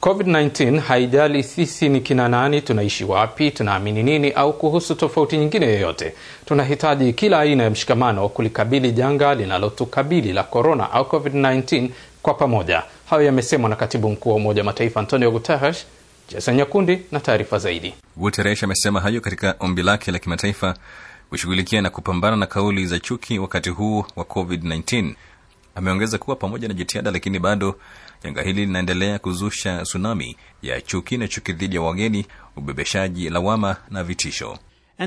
COVID-19 haijali sisi ni kina nani, tunaishi wapi, tunaamini nini, au kuhusu tofauti nyingine yoyote. Tunahitaji kila aina ya mshikamano kulikabili janga linalotukabili la korona au COVID-19 kwa pamoja. Hayo yamesemwa na katibu mkuu wa Umoja wa Mataifa Antonio Guterres. Jason Nyakundi na taarifa zaidi. Guterres amesema hayo katika ombi lake la kimataifa kushughulikia na kupambana na kauli za chuki wakati huu wa COVID-19. Ameongeza kuwa pamoja na jitihada, lakini bado janga hili linaendelea kuzusha tsunami ya chuki na chuki dhidi ya wageni, ubebeshaji lawama na vitisho.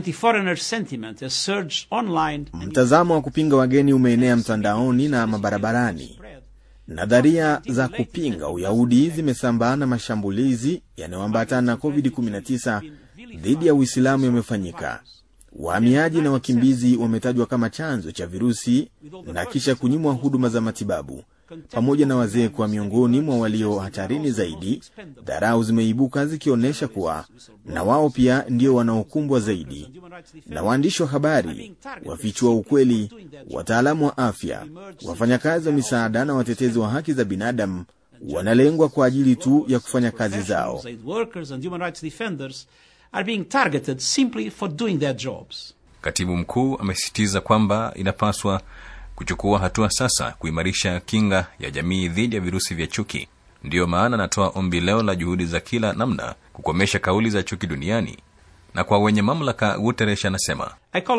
Mtazamo wa kupinga wageni umeenea mtandaoni na mabarabarani. Nadharia za kupinga Uyahudi zimesambaa na mashambulizi yanayoambatana na COVID-19 dhidi ya Uislamu yamefanyika. Wahamiaji na wakimbizi wametajwa kama chanzo cha virusi na kisha kunyimwa huduma za matibabu, pamoja na wazee kuwa miongoni mwa walio hatarini zaidi. Dharau zimeibuka zikionyesha kuwa na wao pia ndio wanaokumbwa zaidi, na waandishi wa habari wafichua ukweli, wataalamu wa afya, wafanyakazi wa misaada na watetezi wa haki za binadamu wanalengwa kwa ajili tu ya kufanya kazi zao. Are being targeted simply for doing their jobs. Katibu mkuu amesisitiza kwamba inapaswa kuchukua hatua sasa kuimarisha kinga ya jamii dhidi ya virusi vya chuki. Ndiyo maana anatoa ombi leo la juhudi za kila namna kukomesha kauli za chuki duniani. Na kwa wenye mamlaka, Guterres anasema,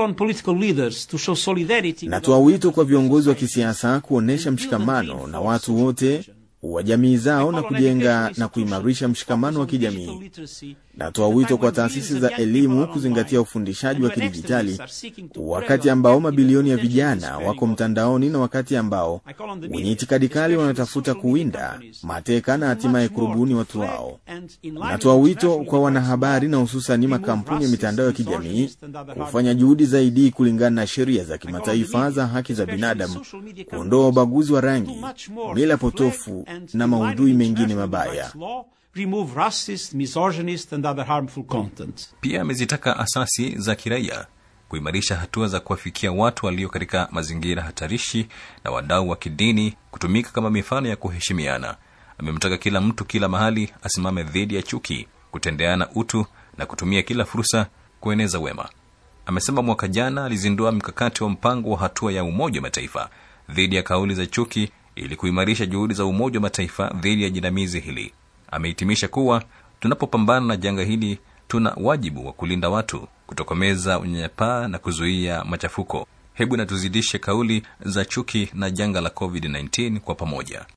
natoa wito kwa viongozi wa kisiasa kuonyesha mshikamano na watu wote wa jamii zao na kujenga na kuimarisha mshikamano wa kijamii. Natoa wito kwa taasisi za elimu kuzingatia ufundishaji wa kidijitali wakati ambao mabilioni ya vijana wako mtandaoni na wakati ambao wenye itikadi kali wanatafuta kuwinda, mateka na hatimaye kurubuni watu wao. Natoa wito kwa wanahabari na hususani makampuni ya mitandao ya kijamii kufanya juhudi zaidi kulingana na sheria za kimataifa za haki za binadamu, kuondoa ubaguzi wa rangi, mila potofu na maudhui mengine mabaya. Remove racist, misogynist and other harmful content. Pia amezitaka asasi za kiraia kuimarisha hatua za kuwafikia watu walio katika mazingira hatarishi na wadau wa kidini kutumika kama mifano ya kuheshimiana. Amemtaka kila mtu kila mahali asimame dhidi ya chuki, kutendeana utu na kutumia kila fursa kueneza wema. Amesema mwaka jana alizindua mkakati wa mpango wa hatua ya Umoja wa Mataifa dhidi ya kauli za chuki ili kuimarisha juhudi za Umoja wa Mataifa dhidi ya jinamizi hili. Amehitimisha kuwa tunapopambana na janga hili tuna wajibu wa kulinda watu, kutokomeza unyanyapaa na kuzuia machafuko. Hebu na tuzidishe kauli za chuki na janga la COVID-19 kwa pamoja.